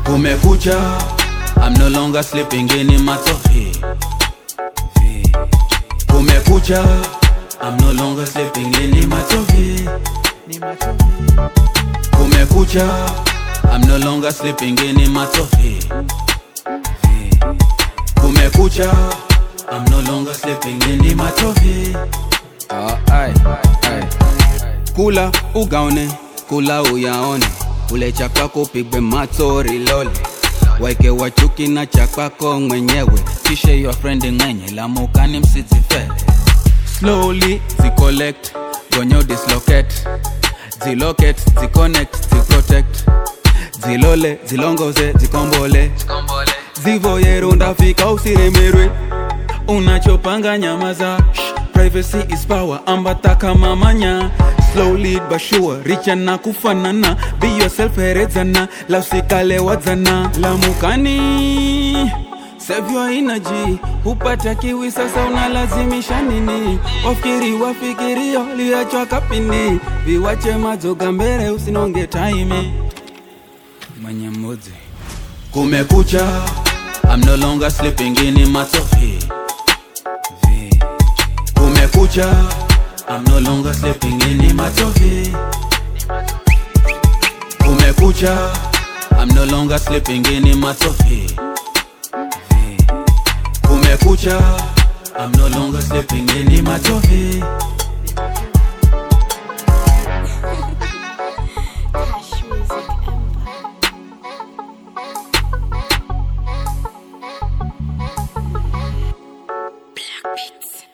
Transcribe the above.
Kumekucha, I'm no longer sleeping in matofi. Kumekucha, I'm no longer sleeping in matofi. Kumekucha, I'm no longer sleeping in matofi. Kumekucha, I'm no longer sleeping in matofi. Ah, ai, ai. Kula ugaone, kula uyaone, ule cha kwako pigwe matori lole, waike wachuki na cha kwako mwenyewe, kishe your friend ng'enye lamukani msizifele. Slowly zicollect, gonyo dislocate, zilocate, ziconnect, ziprotect, zilole, zilongoze, zikombole, zivoyero ndafika usiremerwe unachopanga nyamaza Shh, privacy is power ambata kama manya slow lead but sure richa na kufanana be yourself herezana la usikale wadzana lamukani save your energy hupata kiwi sasa unalazimisha nini wafikiri wafikirio liachwa kapindi viwache mazoga mbele usinonge taimi mwenye mudzi Kumekucha, I'm no longer sleeping in matofi. Kumekucha, I'm no longer sleeping in matofi. Kumekucha, I'm no longer sleeping in matofi. Kumekucha, I'm no longer sleeping in matofi. Cash Music Empire. Black Beats.